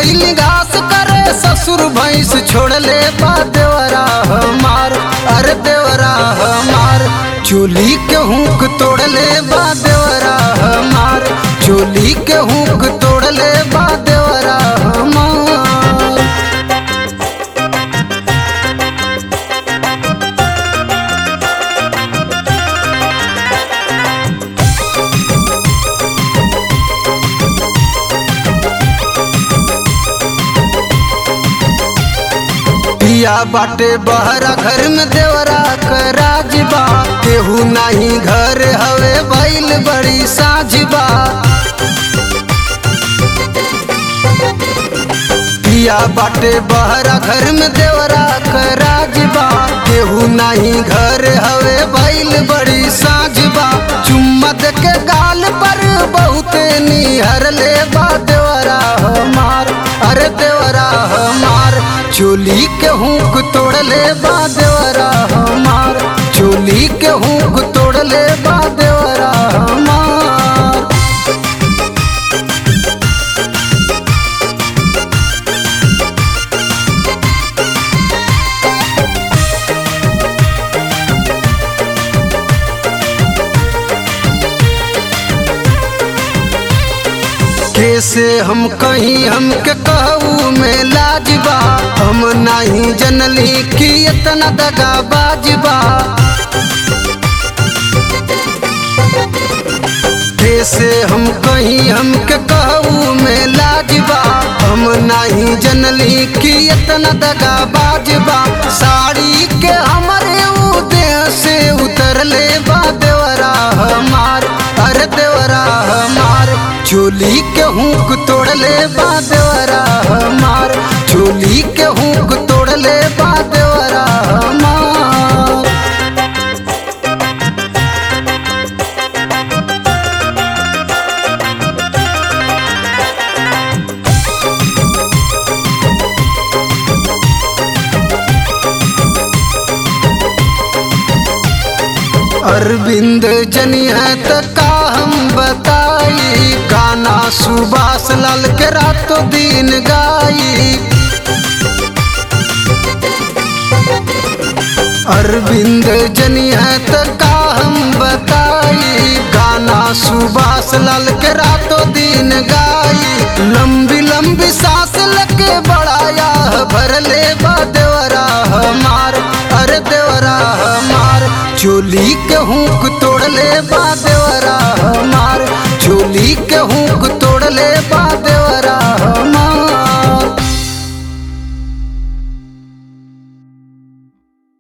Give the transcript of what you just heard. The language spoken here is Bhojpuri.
गई घास करे ससुर भैंस छोड़ ले बा देवरा हमार अरे देवरा हमार चोली के हुक तोड़ ले बा देवरा हमार चोली के हुक तोड़ ले बा देवरा हमार पिया बाटे बहरा घर में देवरा कराज बा केहू नाही घर हवे भइल बड़ी साझ बा पिया बाटे बहरा घर में देवरा कराज बा केहू नाही घर हवे भइल बड़ी साझ बा चुम्मा दे के गाल पर बहुते निहर ले बा देवरा हमार अरे देवरा हमार चोली के हुक तोड़ ले बा देवरा हमार चोली के हुक तोड़ ले बा देवरा हमार कैसे हम कहीं हमके कहू में लाजबा हम नहीं जनली कि इतना दगा बाजबा कैसे हम कहीं हमके कहू में लाजबा हम नहीं जनली कि इतना दगा बाजबा साड़ी के हमारे ऊ देह से उतर ले बा देवरा हमार अरे देवरा हमार चोली के हुक तोड़ ले बा देवरा हमार चोली के हुक तोड़ ले बा देवरा हमार अरविंद जनिया त का हम बताई गाना सुभाष लाल के रातों दिन गाई अरविंद जनिया त का हम बताई गाना सुभाष लाल के रातों दिन गाई लंबी लंबी सांस लगे बड़ाया भर ले बा देवरा हमार अरे देवरा हमार चोली के हुक तोड़ ले बा देवरा हमार चोली के हुक तोड़ ले बा